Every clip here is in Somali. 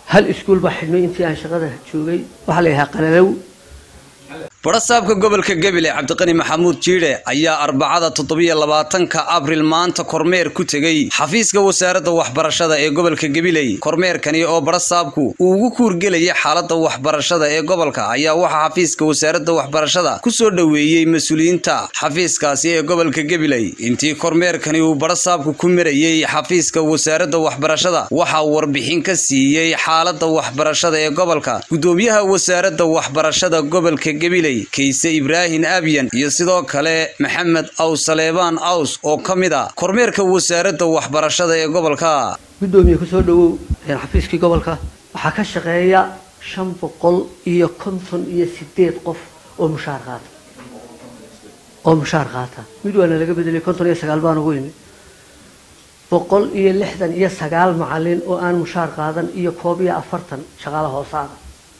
hal iskuul baa xidhmay intii aan shaqada joogay waxaa la yidhahaa qalalow barasaabka gobolka gabiley cabdiqani maxamuud jiidhe ayaa arbacada toddobiyo labaatanka abril maanta kormeer ku tegey xafiiska wasaaradda waxbarashada ee gobolka gabiley kormeerkani oo barasaabku uu ugu kuurgelayay xaaladda waxbarashada ee gobolka ayaa waxaa xafiiska wasaaradda waxbarashada ku soo dhoweeyey mas-uuliyiinta xafiiskaasi ee gobolka gabiley intii kormeerkani uu barasaabku ku marayey xafiiska wasaaradda waxbarashada waxaa warbixin ka siiyey xaaladda waxbarashada ee gobolka gudoomiyaha wasaaradda waxbarashada gobolka gabiley kayse ibraahin abyan iyo sidoo kale maxamed aws saleebaan aws oo ka mid a kormeerka wasaaradda waxbarashada ee gobolka guddoomiye kusoo dhawow xafiiskii gobolka waxaa ka shaqeeya shan boqol iyo konton iyo sideed qof oo mushaar qaata oo mushaar qaata mid waana laga bedelay konton iyo sagaal baan ugu imi boqol iyo lixdan iyo sagaal macalin oo aan mushaar qaadan iyo koob iyo afartan shaqaale hoosaada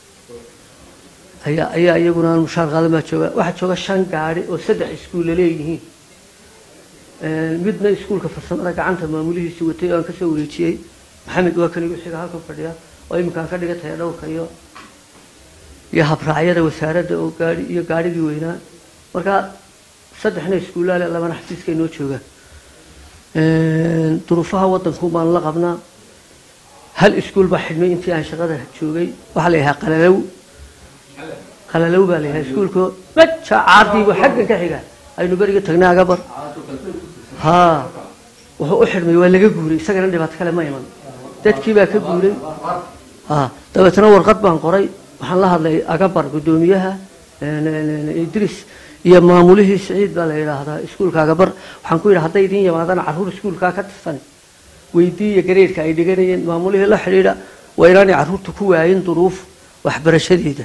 ayaa ayaa iyaguna aan mushaar qaadan baa jooga waxaa jooga shan gaari oo saddex iskuulla leeyihiin midna iskuulka farsamada gacanta maamulihiisi watay oo aan kasoo wareejiyey maxamed waa kan igu xiga halkan fadhiya oo iminkaan ka dhiga tahay dhowrka iyo iyo habraacyada wasaaradda oo gaari iyo gaarigii weynaa marka saddexna iskuullaale labana xafiiska inoo joogaan duruufaha wadanku baan la qabnaa hal iskuul baa xidhmay intii aan shaqada joogay waxaa la yidhahaa qalalow qalalow baa la yidhaha iskuulka maja caardiibu xaggan ka xiga aynu beriga tagnay agabar haa wuxuu u xidhmay waa laga guuray isagana dhibaato kale ma iman dadkii baa ka guuray ha dabeetna warqad baan qoray waxaan la hadlay agabar guddoomiyaha idris iyo maamulihii siciid baa la yidhaahdaa iskuulka agabar waxaan ku yidhi hadday idin yimaadaan carruur iskuulkaa ka tirsan weydiiya gareedka ay dhiganayeen maamulihii la xidhiidha waa inaanay carruurta ku waayin duruuf waxbarashadeeda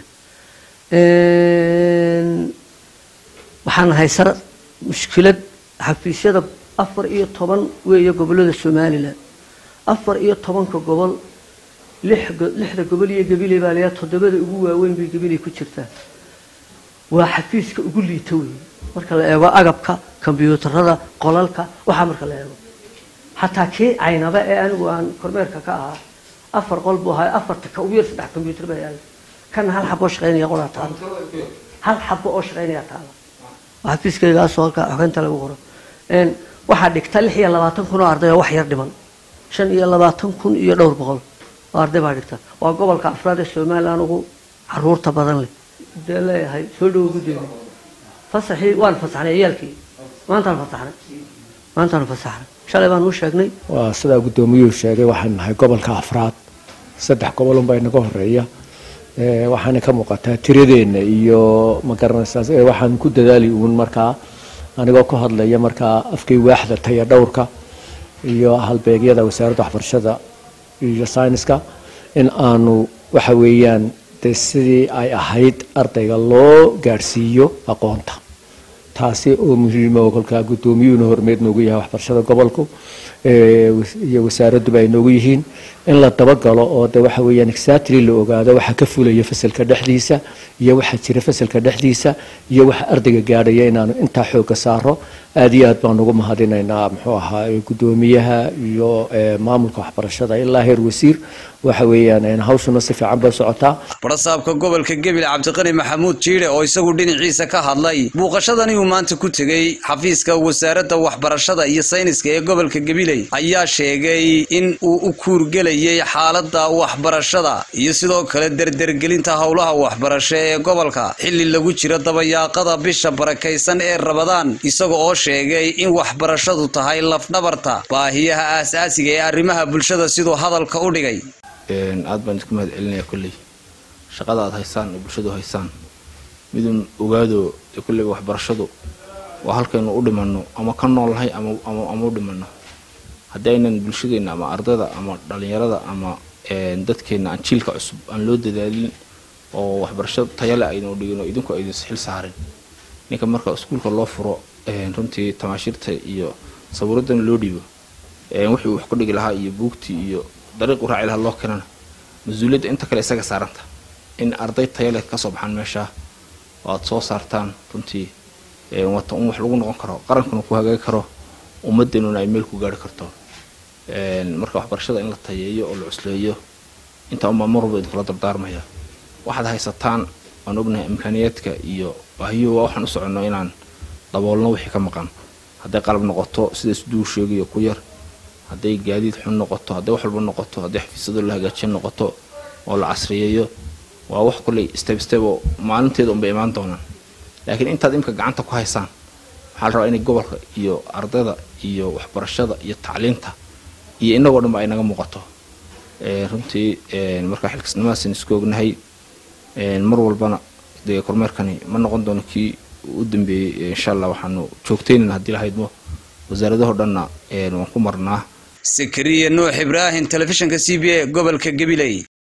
waxaan haysana mushkilad xafiisyada afar iyo toban weeye gobolada somalilan afar iyo tobanka gobol lixda gobol iyo gabiley baa layaa toddobada ugu waaweyn bay gabiley ku jirtaa waa xafiiska ugu liita weeye marka la eego agabka kombyuutarada qolalka waxaa marka la eego xataa kii caynaba ee anigu aan kormeerka ka ahaa afar qol buu ahaa afarta ka ugu yar saddex kombyuutar baa yaala kana hal xabo oo shaqaynaya qoraa taala hal xabo oo shaqaynaya taala xafiiskaygaasoo halkaa xogeynta lagu qoro waxaa dhigta lix iyo labaatan kun oo arday oo wax yar dhiman shan iyo labaatan kun iyo dhowr boqol oo arday baa dhigta waa gobolka afraad ee somalilan ugu caruurta badan leh dee leeyahay soo dhawo guddeeda fasaxii waan fasaxnay ciyaalkii maantaan fasaxnay maantaan fasaxnay shalay baan u sheegnay waa sidaa guddoomiyuhu sheegay waxaan nahay gobolka afraad saddex gobolunbaa inaga horeeya waxaana ka muuqataa tiradeenna iyo magaranaysaas waxaan ku dadaali uun markaa anigoo ku hadlaya markaa afkay waaxda taya dhowrka iyo halbeegyada wasaaradda waxbarashada iyo sayniska in aanu waxa weeyaan dee sidii ay ahayd ardayga loo gaadhsiiyo aqoonta taasi oo muhiima oo kolkaa guddoomiyuhuna hormeed noogu yahay waxbarashada gobolku iyo wasaaradduba ay noogu yihiin in la dabagalo oo de waxa weeyaan exactly la ogaado waxa ka fulaya fasalka dhexdiisa iyo waxa jira fasalka dhexdiisa iyo waxa ardayga gaadhaya inaanu intaa xoogga saaro aada iyo aad baan ugu mahadinaynaa muxuu ahaa guddoomiyaha iyo maamulka waxbarashada ilaa heer wasiir waxa weeyaan hawshuna si fiican bay socotaa barasaabka gobolka gabil cabdiqani maxamuud jiidhe oo isagu dhinaciisa ka hadlay buuqashadani uu maanta ku tegey xafiiska wasaaradda waxbarashada iyo sayniska ee gobolka gabiley ayaa sheegay in uu u kuurgelayay xaaladda waxbarashada iyo sidoo kale derdergelinta howlaha waxbarasho ee gobolka xilli lagu jiro dabayaaqada bisha barakaysan ee rabadaan isaga oo sheegay in waxbarashadu tahay lafdhabarta baahiyaha aasaasiga ee arrimaha bulshada siduu hadalka u dhigay aad baan isku mahad celinaya kolley shaqada aad haysaan oo bulshadu haysaan midun ogaado kolleyba waxbarashadu waa halkaynu u dhimanno ama ka noolnahay ama u dhimanno haddii aynan bulshadeenna ama ardayda ama dhalinyarada ama dadkeenna aan jiilka cusub aan loo dadaalin oo waxbarasho tayale aynu dhigin oo idinku aydin xil saarin ninka marka iskuulka loo furo runtii tamaashiirta iyo sawiiradan loo dhiibo wixii uu wax ku dhigi lahaa iyo buugtii iyo dariiq u raaci lahaa loo keenana mas-uuliyadda inta kale isaga saaranta in arday tayale kasoo baxaan meesha oo aada soo saartaan runtii wata un wax lagu noqon karo qarankuna ku hagaagi karo ummadeenuna ay meel ku gaari karto marka waxbarashada in la tayeeyo oo la cusleeyo intaa unbaa mar walba idinkula dardaarmaya waxaad haysataan waan ognahay imkaaniyaadka iyo baahiyuhu waa waxaan u soconno inaan daboolno wixii ka maqan hadday qalab noqoto sida isduu sheegayo ku yar hadday gaadiid xun noqoto hadday wax walba noqoto hadday xafiisyado la hagaajiya noqoto oo la casriyeeyo waa wax kulley step step oo maalinteeda unbay imaan doonaan laakiin intaad imka gacanta ku haysaan waxaa la rabaa inay gobolka iyo ardayda iyo waxbarashada iyo tacliinta iyo inagoo dhan ba ay naga muuqato runtii markaa xilkasnimadaasn isku ognahay mar walbana dee kormeerkani ma noqon doono kii u dambeeyey insha allah waxaanu joogtaynan haddii lahaydmo wasaaradaho dhanna waan ku marnaa sakariya nuux ibraahim telefishinka c b a gobolka gabiley